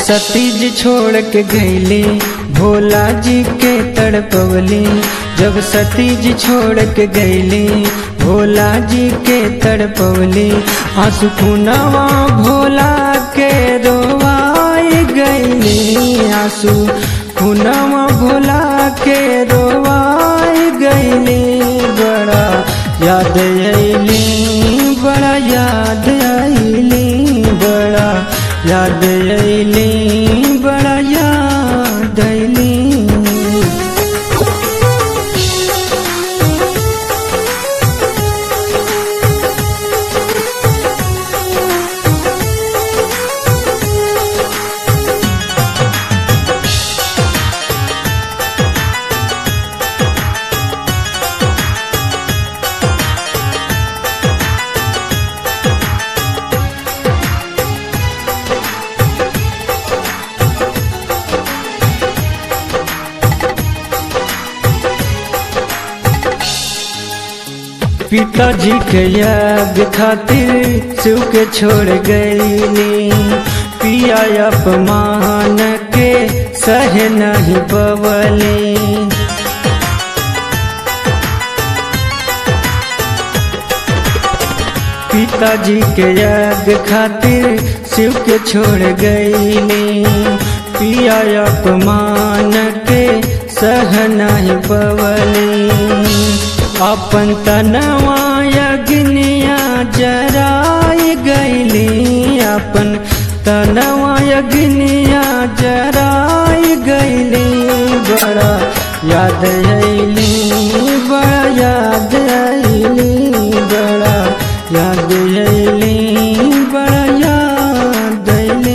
सती जी छोड़ के गईली भोला जी के तड़पवली जब सती जी छोड़ के गईली भोला जी के तड़पवली आंसू खुनवा भोला के रोवाई गईली आंसू खुनवा भोला के रोवाई गईली बड़ा याद अली बड़ा याद अली बड़ा याद अली बड़ा याद अली पिताजी के याद खातिर शिव के छोड़ गईली पिया अपमान के सह नहीं पवली पिताजी के याद खातिर शिव के छोड़ गईली पिया अपमान के सह नहीं पवली अपन तनवा यज्ञिया जराई गईली अपन तनवा यज्ञिया जराई गईली बड़ा याद अली बड़ा याद अली बड़ा याद अली बड़ा याद अली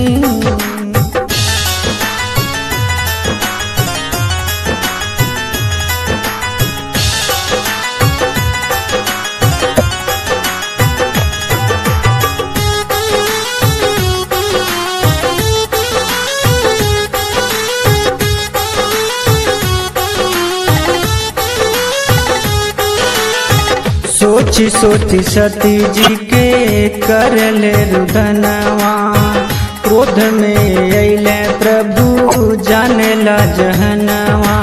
सोची सोची सती जी के करले रुदनवा क्रोध में अले प्रभु जाने ला जहनवा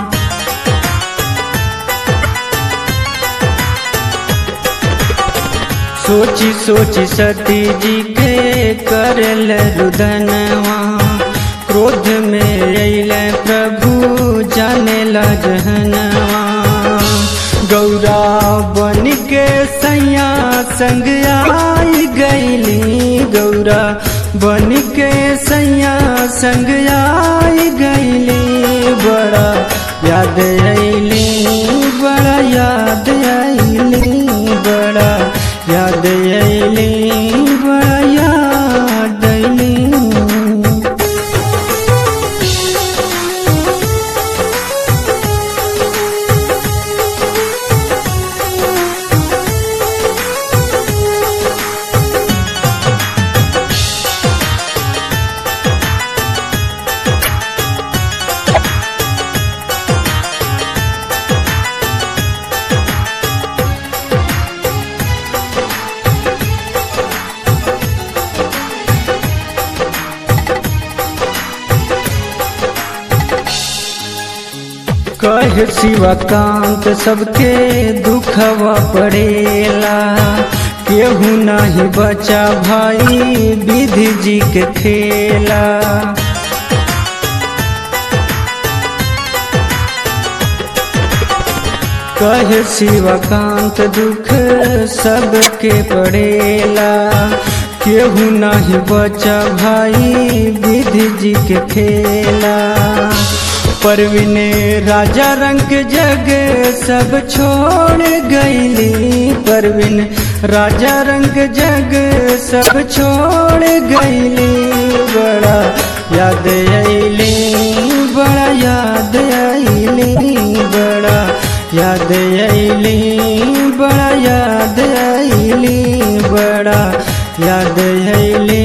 सोची सोची सती जी के करले रुदनवा क्रोध में अले प्रभु जाने ला जहनवा गौरा बन के सैया संग आई गईली गौरा बन के सैया संग आई गईली बड़ा याद अली बड़ा याद अली बड़ा याद अली बड़ा याद अली कह शिवकांत सबके दुखवा पड़ेला केहू नहीं बचा भाई विधि जी के खेला कह शिवकांत दुख सबके पड़ेला केहू नहीं बचा भाई विधि जी के खेला परवीन राजा रंग जग सब छोड़ गईली परवीन राजा रंग जग सब छोड़ गईली बड़ा याद अली बड़ा याद अली बड़ा याद अली बड़ा याद अली बड़ा याद अली